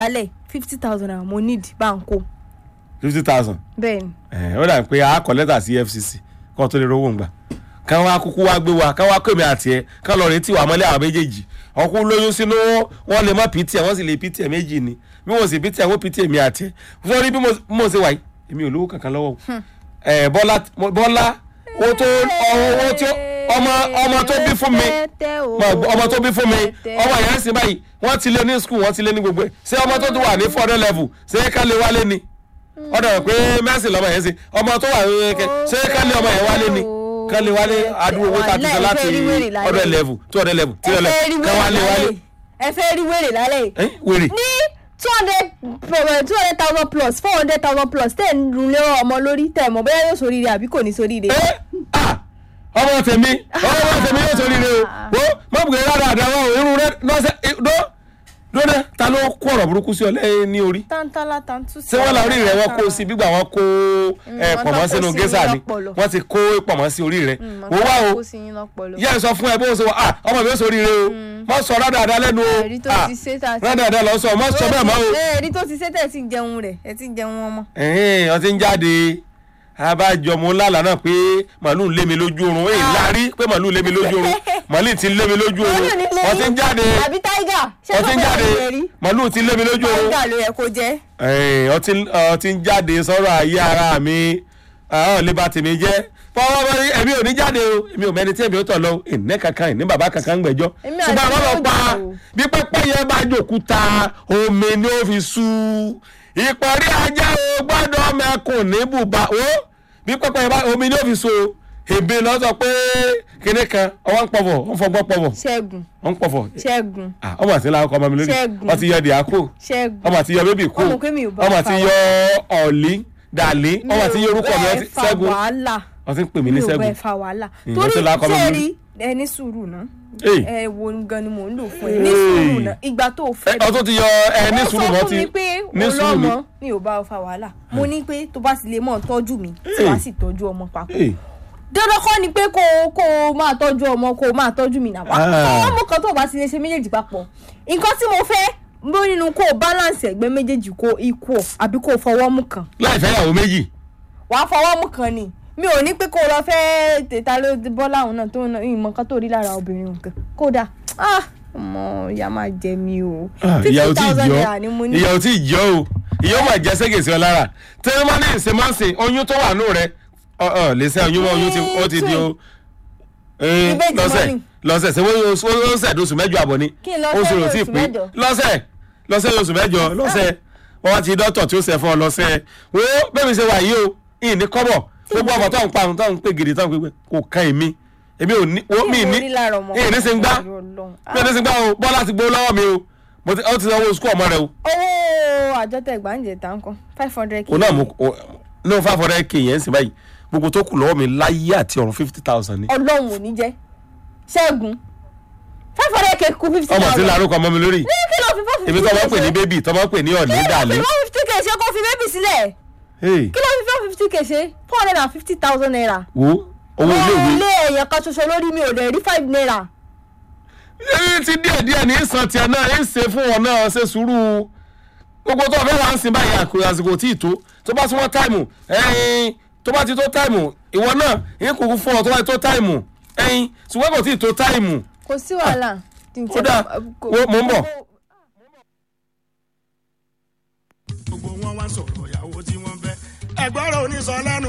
alẹ́ fifty thousand naira mo need banko fifty thousand bẹ́ẹ̀ ni ẹ ó dà pé a kọ lẹ́tà sí EFCC kó tó lè rówó ń gbà kán wá kúkú wá gbé wa kán wá kó èmi àti ẹ kán lọ retí wà mọ́lẹ́ àwọn méjèèjì ọkú lóyún sínú wọn lè mọ pt ẹ wọn sì lè pt ẹ méjì ni bí wọn sì pt ẹ wọn pt èmi àti ẹ sọrí bí mo bí mo ṣe wà yìí èmi ò lówó kankan lọ́wọ́ o. ẹ bọ́lá bọ́lá owó tó owó tí ó- ọmọ ọmọ tó bí fún mi mọ- ọmọ tó bí fún mi ọmọ yẹn sì báyìí wọ́n ti lé ní skul wọ́n ti lé ní gbogbo ẹ̀ ṣé ọmọ tó ti wà ní four hundred level ṣé ká lè wálé ni ọ̀dọ̀ rẹ̀ pé mẹ́sì lọ́mọ yẹn sí ọmọ tó wà ní kẹ ṣé ká lè ọmọ yẹn wálé ni ká lè wálé adúgbò owó tá a ti sọ láti hundred level two hundred level three hundred level ká wálé wálé ẹ fẹ́ rí wèrè lálẹ́ yìí ẹ wèrè ní two hundred two hundred thousand plus four hundred thousand plus tẹ̀ ń rún lérò ọmọ lórí tẹ̀ mọ̀ bóyá yóò sóríire àbí kò ní sóríire. ẹ ah ọmọ tèmi ọmọ tèmi yóò sórí rẹ o wo mọ̀bùkẹ́ rárá àdáwọ̀ irun rẹ lọ́sẹ̀ dó dóná ta ló kó ọ̀rọ̀ burúkú sí ọ lẹ́yìn ní orí tántálá tántú ṣé wọ́n la orí rẹ̀ wọ́n kó sí gbígbà wọ́n kó ẹ, wọ́n pọ̀mọ́ tán kó sínú sí gẹ́sà ni lọ́pọlọ. wọ́n ti kó pọ̀mọ́ sí orí rẹ̀ wò wá o kó sí yín lọ́pọlọ. yẹ́ ẹ sọ fún ẹ bó ṣe wọ ah ọmọ mi ó sórí rẹ o mọ sọ rádàdà lẹ́nu o ẹ̀rí tó ah ti ṣe tá a ti. rádàdà lọ sọ mọ sọ bẹ́ẹ̀ mọ́ o ẹ̀rí tó ti ṣe tẹ̀ sí ń jẹun rẹ̀ ẹ̀ ti ń jẹun ọmọ. ẹ̀hìn ọtí ń jáde abájọ mo lálà náà pé màálù ń lé mi lójú oorun èyí lárí pé màálù ń lé mi lójú oorun màálù ti ń lé mi lójú oorun Màálù ní lé ọtí ń yín. jáde àbí táìgà ṣé ọtí ń kọ́kọ́ jáde rẹ̀ rí màálù ti ń lé mi lójú oorun táìgà ló yẹ kó jẹ́. ẹ̀hìn ọtí ọtí ń jáde sọ̀rọ̀ ayé ara mi ọ̀ lè ba tèmi jẹ́ fọwọ́ bá rí ẹ̀mí ò ní jáde o èmi ò mẹ́ni tí èmi ò tọ̀ lọ ìní kankan ìní bàbá kankan gbẹ̀jọ́ Èmi ṣùgbọ́n àti àwọn lọ yóò pa jà o. bí pẹ́pẹ́ yẹn bá jòkúta omi ni ó fi sú ìparí ajá o gbọ́dọ̀ mẹ́kùn ní bùbá o bí pẹ́pẹ́ yẹn bá omi ni ó fi so èbè lọ sọ pé kinní kan ọwọ́ ń pọ̀fọ̀ ń fọgbọ́n pọ̀fọ̀ ṣẹ́gun ń pọ̀fọ̀ ṣẹ́gun Ah, ọmọ àti ńlá ọkọ ọmọ mi lórí Ṣẹ́gun. wọ́n ti yọ dìákò ṣẹ́gun. ọmọ àti yọ bébì kò Ọmọ pé mi ò bá ọmọ fa àti yọ ọ̀lí dàlí ọmọ àti yọ orúkọ mi ọtí fa ṣẹ́gun wàhálà wọ́n ti ń pè mí ní mi ò ṣẹ́gun bẹ fa wàhálà Mm, torí wọ́n ti lákọ́ mọ́ mi sẹ́ẹ̀rí ẹni sùúrù náà Hey. ẹ wo gan ni mò ń lò fún ẹ ní sùúrù náà ìgbà tó o fẹ́ ọtún ti yọ ẹ ní sùúrù ó mọ́ sọ fún ti mi pé ní sùúrù mi olọ́mọ mi ò bá ọ fa wàhálà mo ní pé tó bá sì lè mọ̀ tọ́jú mi tí wàá sì tọ́jú ọmọ papọ̀ Hey. dandan kọ́ ni pé kó o kó o máa tọ́jú ọmọ kó o máa tọ́jú mi náà wá Ah. ọmọ kan tó o bá ti lè ṣe méjèèjì papọ̀ nǹkan tí mo fẹ́ bó nínú kó o balance ẹ̀gbẹ́ méjèèjì kó o equal àbí kó o fọwọ́ mú kan láì fẹ́ ìyàwó méjì wàá fọwọ́ mú kan ni mi ò ní pé kó o lọ fẹ́ tètà ló bọ́ láwọn náà tó ń ìmọ̀ kan tó rí lára obìnrin nǹkan kódà ah ọmọ ìyá máa jẹ mi o Ah, ìyàwó tí ì jọ naira ni mo ní ìyàwó tí ì jọ o ìyàwó máa jẹ ségèsè ọ lára tẹ́lẹ̀ máa ní ìsèmánsè oyún tó wà nù rẹ ọ ọ lè sẹ́ oyún mọ́ oyún tí ó ti di o ee, Ìbejì lọ́sẹ̀ mọ́ ni. lọ́sẹ̀ ṣe wọ́n ó sẹ̀ dóṣù mẹ́jọ àbọ̀ ni Kí n lọ fẹ́ oṣù rẹ̀ ò tí ì oṣù pé mẹ́jọ? lọ́sẹ̀ lọ́sẹ̀ oṣù mẹ́jọ lọ́sẹ̀ wọ́n wá ti dọ́tọ̀ tí ó sẹ̀ fún ọ lọ́sẹ̀ wo bẹ́ẹ̀ mi ṣe wà yìí o ìyìn ní kọ́bọ̀ gbogbo ọmọ tó ń pa tó ń pè gidi tó ń pè kò kan èmi èmi ò ní wo mi Kí n ní rí lára ọmọ ìyìn ní ṣe ń gbá Ọlọ́run. bí ẹni ṣe ń gbá o bọ́lá ti gbó lọ́wọ́ mi o mo ti ó ti sanwó sukú ọmọ rẹ o owó àjọ tẹ gbàǹjẹ tá n kan five hundred o náà mo o no five hundred k yẹn ń sìn báyìí gbogbo tó kù lọ́wọ́ mi láyé àti ọ̀run fifty thousand ni ọlọ́run ò ní jẹ́ ṣẹ́gun five hundred k kú fifty ọmọ tí thousand larúkọ ọmọ mi lórí kí ló fi four fifty èmi tó máa ń pè ní bébì tó máa ń pè ní ọ̀nì kí ló dàlẹ́ fi four fifty k ṣe kó fi bébì sílẹ̀ Hey, kí ló fi four fifty k ṣe four hundred and fifty thousand naira wo owó iléèwé ilé èèyàn kan ṣoṣo lórí mi ò lè rí five naira ẹni tí díẹ̀ díẹ̀ ní sàn tiẹ̀ náà ń ṣe fún wọn náà ṣe sùúrù gbogbo tó fẹ́ wá ń sin báyìí àkùrẹ́ àsìkò tí ì tó tó bá súnmọ́ táìmù ẹ̀yìn tó bá ti tó táìmù ìwọ náà ń kúkú fún ọ tó bá ti tó táìmù ẹ̀yìn ṣùgbọ́n kò tí ì tó táìmù kò sí wàhálà kódà wo- mò ń bọ̀. gbogbo wọn wá sọ̀rọ̀ ìyàwó tí wọ́n fẹ́ ẹ̀gbọ́n rẹ̀ ò ní sọ lẹ́nu